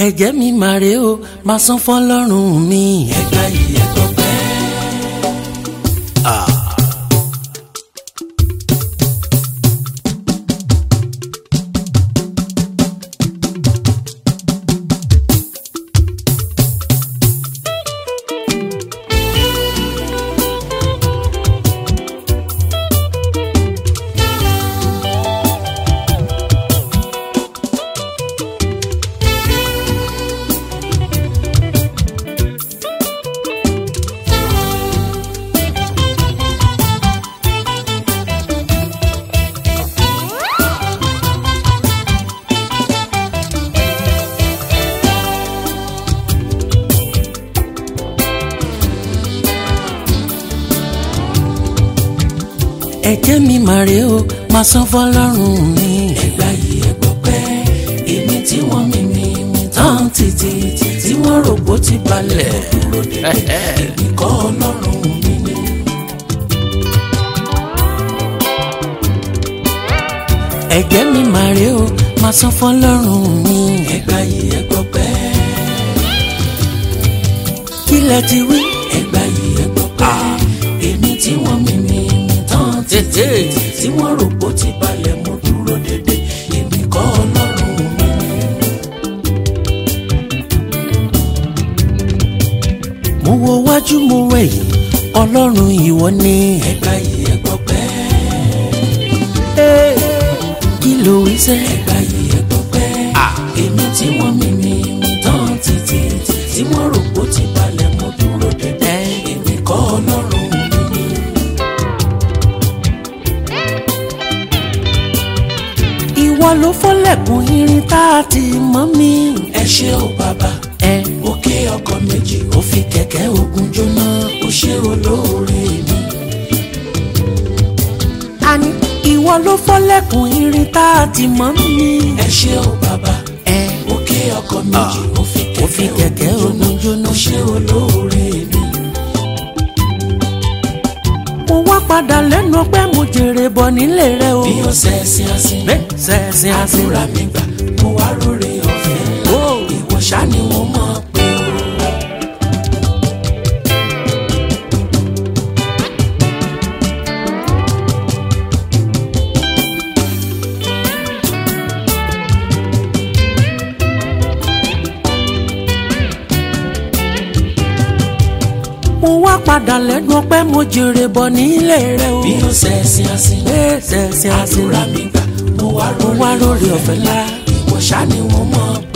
ẹ̀jẹ̀ mi máa rè o máa san fọlọ́run mi. ẹ̀ka yìí ẹ̀tọ́ pẹ́. ẹ̀jẹ̀ mi máa rè o máa san fọlọ́run mi. ẹgbà yìí ẹgbọ́ pẹ́ èmi tí wọ́n mi mi mi tán títí tí wọ́n rògbò ti balẹ̀ dúró dédé èmi kọ́ ọlọ́run mi ni. ẹ̀jẹ̀ mi máa rè o máa san fọlọ́run mi. ẹgbà yìí ẹgbọ́ pẹ́ kí lẹ ti wí. ẹgbà yìí ẹgbọ́ pẹ́ èmi tí wọ́n mi mi mi tán títí tí wọ́n rò pó ti balẹ̀ mo dúró dédé èmi kọ́ ọlọ́run mi ni. mo wo wájú mo wẹ̀yìn ọlọ́run ìwọ ni. ẹgbà yìí ẹgbọ́ pẹ́. kí ló wí sẹ́. ẹgbà yìí ẹgbọ́ pẹ́. èmi tí wọ́n mi mi mi tán títí tí wọ́n rò pó ti balẹ̀ mo dúró dédé èmi kọ́ ọlọ́run mi ni. ìwọ ló fọ́lẹ̀kùn irin tá a ti mọ́ mi. ẹ ṣé o bàbá. ẹ òkè ọkọ̀ méjì ó fi kẹ̀kẹ́ ogun jóná ó ṣe olóore mi. àní ìwọ ló fọ́lẹ̀kùn irin tá a ti mọ́ mi. ẹ ṣé o bàbá. ẹ òkè ọkọ̀ méjì ó fi kẹ̀kẹ́ ogun jóná ó ṣe olóore mi. mo wá padà lẹ́nu ọpẹ́ mo jèrè bọ̀ nílé rẹ o. bí ó ṣẹ̀ṣin àsìn. bẹ́ẹ̀ ṣẹ̀ṣin àsìn. àdúrà mi gbà mo wá róore ọ̀fẹ́ ńlá. ìwọ ṣá ni wọ́n mọ̀ pé o. mo wá padà lẹ́nu ọpẹ́ mo jèrè bọ̀ nílé rẹ o. bí ó ṣẹ̀ṣin àsìn. bẹ́ẹ̀ ṣẹ̀ṣin àsìn. àdúrà mi gbà mo wá róore ọ̀fẹ́ ńlá. ìwọ ṣá ni wọ́n mọ̀